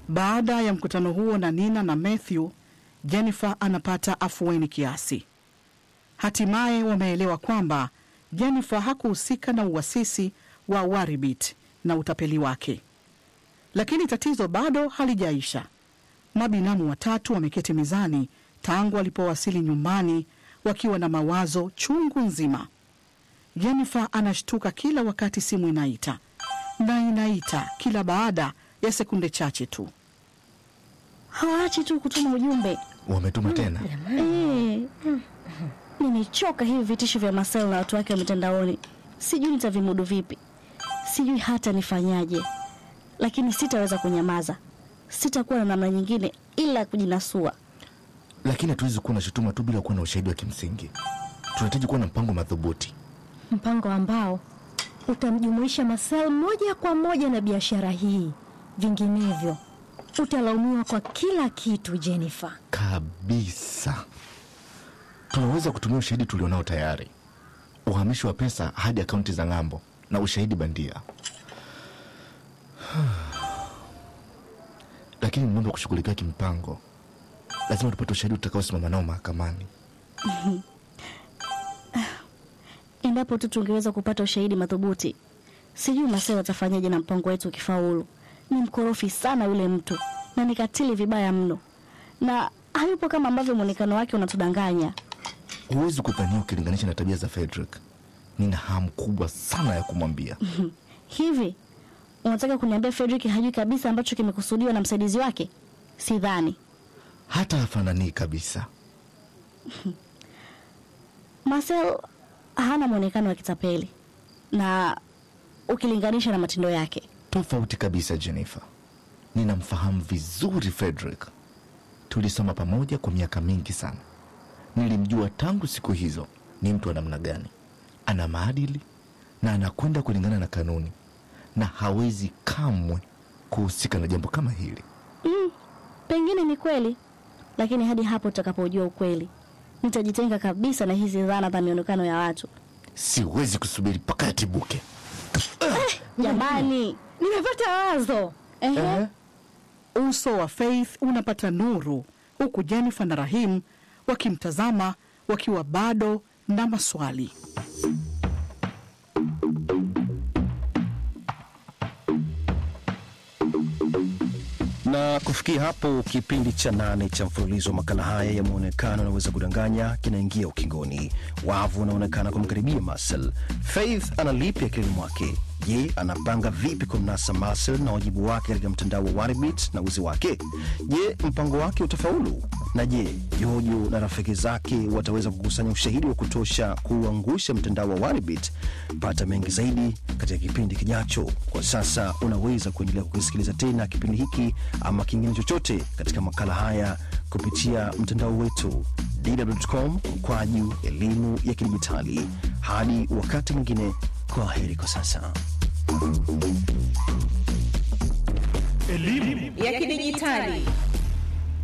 Baada ya mkutano huo na Nina na Matthew, Jennifer anapata afueni kiasi. Hatimaye wameelewa kwamba Jennifer hakuhusika na uasisi wa Waribit na utapeli wake. Lakini tatizo bado halijaisha. Mabinamu watatu wameketi mezani tangu walipowasili nyumbani wakiwa na mawazo chungu nzima. Jennifer anashtuka kila wakati simu inaita na inaita kila baada ya sekunde chache tu. Hawaachi tu kutuma ujumbe. Wametuma tena? Eh, nimechoka hivi vitisho vya Marcel na watu wake wa mitandaoni. Sijui nitavimudu vipi, sijui hata nifanyaje, lakini sitaweza kunyamaza. Sitakuwa na namna nyingine ila kujinasua. Lakini hatuwezi kuwa na shutuma tu bila kuwa na ushahidi wa kimsingi. Tunahitaji kuwa na mpango madhubuti. mpango ambao utamjumuisha Marcel moja kwa moja na biashara hii, vinginevyo utalaumiwa kwa kila kitu. Jennifer, Kabisa. Tunaweza kutumia ushahidi tulionao tayari, uhamishi wa pesa hadi akaunti za ng'ambo na ushahidi bandia. Lakini mambo ya kushughulikia kimpango, lazima tupate ushahidi utakaosimama nao mahakamani. Endapo tu tungeweza kupata ushahidi madhubuti. Sijui Marcel atafanyaje na mpango wetu ukifaulu. Ni mkorofi sana yule mtu na ni katili vibaya mno, na hayupo kama ambavyo mwonekano wake unatudanganya. Huwezi kudhania ukilinganisha na tabia za Frederick. Nina hamu kubwa sana ya kumwambia. Hivi unataka kuniambia Frederick hajui kabisa ambacho kimekusudiwa na msaidizi wake? Sidhani. Hata hafananii kabisa. Marcel hana mwonekano wa kitapeli na ukilinganisha na matendo yake. Tofauti kabisa, Jennifer. Ninamfahamu vizuri Frederick. Tulisoma pamoja kwa miaka mingi sana. Nilimjua tangu siku hizo ni mtu wa namna gani. Ana maadili na anakwenda kulingana na kanuni, na hawezi kamwe kuhusika na jambo kama hili. Mm, pengine ni kweli, lakini hadi hapo tutakapojua ukweli, nitajitenga kabisa na hizi dhana za mionekano ya watu. Siwezi kusubiri mpaka yatibuke. Jamani, nimepata wazo. ehe, Uso wa Faith unapata nuru huku Jennifer na Rahim wakimtazama wakiwa bado na maswali. Na kufikia hapo, kipindi cha nane cha mfululizo wa makala haya ya mwonekano unaweza kudanganya kinaingia ukingoni. Wavu unaonekana kumkaribia Marcel. Faith ana lipi akilini mwake? Je, anapanga vipi kumnasa Marcel na wajibu wake katika mtandao wa Waribit na uzi wake? Je, mpango wake utafaulu? Na je, Jojo na rafiki zake wataweza kukusanya ushahidi wa kutosha kuuangusha mtandao wa Waribit? Pata mengi zaidi katika kipindi kijacho. Kwa sasa unaweza kuendelea kukisikiliza tena kipindi hiki ama kingine chochote katika makala haya kupitia mtandao wetu dw.com mkwaju elimu ya kidijitali. Hadi wakati mwingine, kwa heri kwa sasa. ya kidijitali